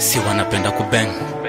si wanapenda kubeng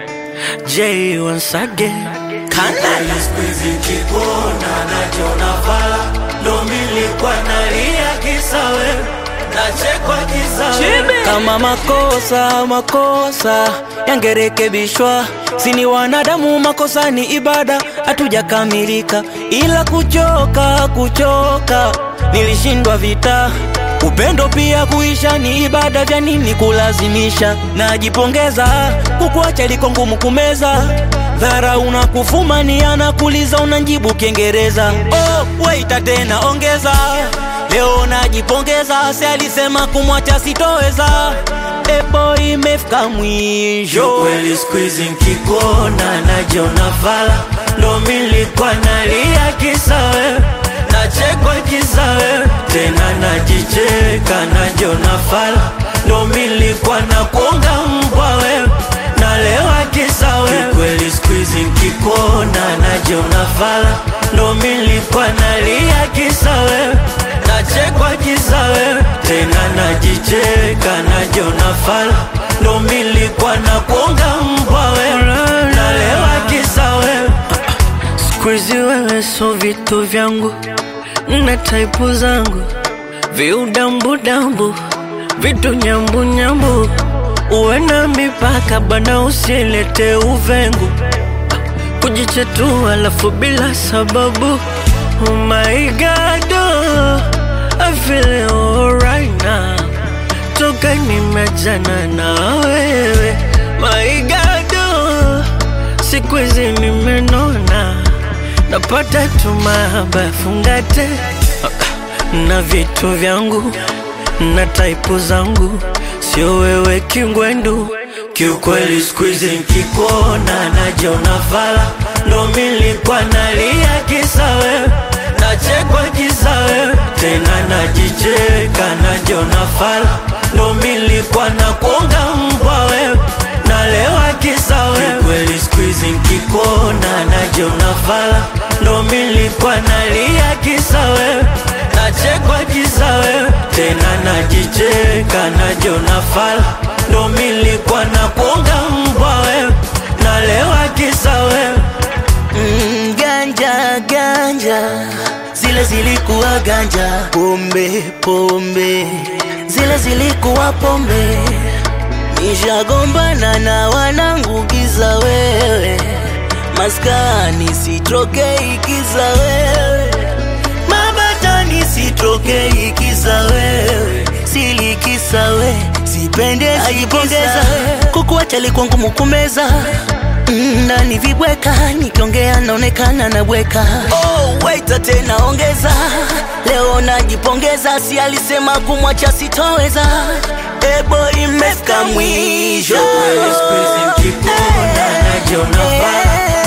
J once again Kana Squeezy kikona najiona fala ndo milikuwa nalia kisa wewe nachekwa kisa wewe kama makosa makosa yangerekebishwa, sini wanadamu, makosa ni ibada, hatujakamilika, ila kuchoka kuchoka, nilishindwa vita Upendo pia kuisha ni ibada, vya nini kulazimisha? Najipongeza kukuacha liko ngumu kumeza, dhara unakufumania na kuliza unanjibu Kiingereza. Oh, waita tena ongeza, leo najipongeza, si alisema kumwacha sitoweza. Ebo imefika mwisho. kweli squeezy nkikona najiona fala ndo milikuwa nalia kisa wewe nachekwa kisa wewe tena najicheka najiona fala ndo milikuwa na kuonga mbwa wewe nalewa kisa wewe kweli squeezy nkikona najiona fala ndo milikuwa nalia kisa wewe nachekwa kisa wewe tena najicheka najiona fala ndo milikuwa na kuonga mbwa wewe nalewa kisa wewe Squeezy wewe so vitu vyangu na taipu zangu viudambudambu vitu nyambunyambu uwe na mipaka bana usilete uvengu kujichetua alafu bila sababu oh my god oh, I feel alright now toka nimejana na wewe my god oh, siku hizi nimenona napata tu mahaba fungate na vitu vyangu na taipu zangu sio wewe kingwendu kiukweli squeezy nkikona najiona fala ndo milikuwa nalia kisa wewe nachekwa kisa wewe tena najicheka najiona fala ndo milikuwa na kuonga mbwa wewe nalewa kisa wewe kweli squeezy nkikona najiona fala ndo milikuwa nalia kisa wewe nachekwa kisa wewe tena najicheka najiona fala ndo milikuwa na kuonga mbwa wewe nalewa kisa wewe Mm, ganja ganja zile zilikuwa ganja, pombe pombe zile zilikuwa pombe. Nishagombana na wanangu giza wewe, maskani sitrokei kiza wewe, mabatani sitrokei kiza wewe, silikisa we sipende ajipongeza kukuacha likuwa ngumu kumeza Mm, ndani vibweka nikiongea naonekana nabweka oh, waita tena ongeza leo najipongeza si alisema kumwacha sitoweza ebo imefika mwisho Kweli squeezy nkikona najiona fala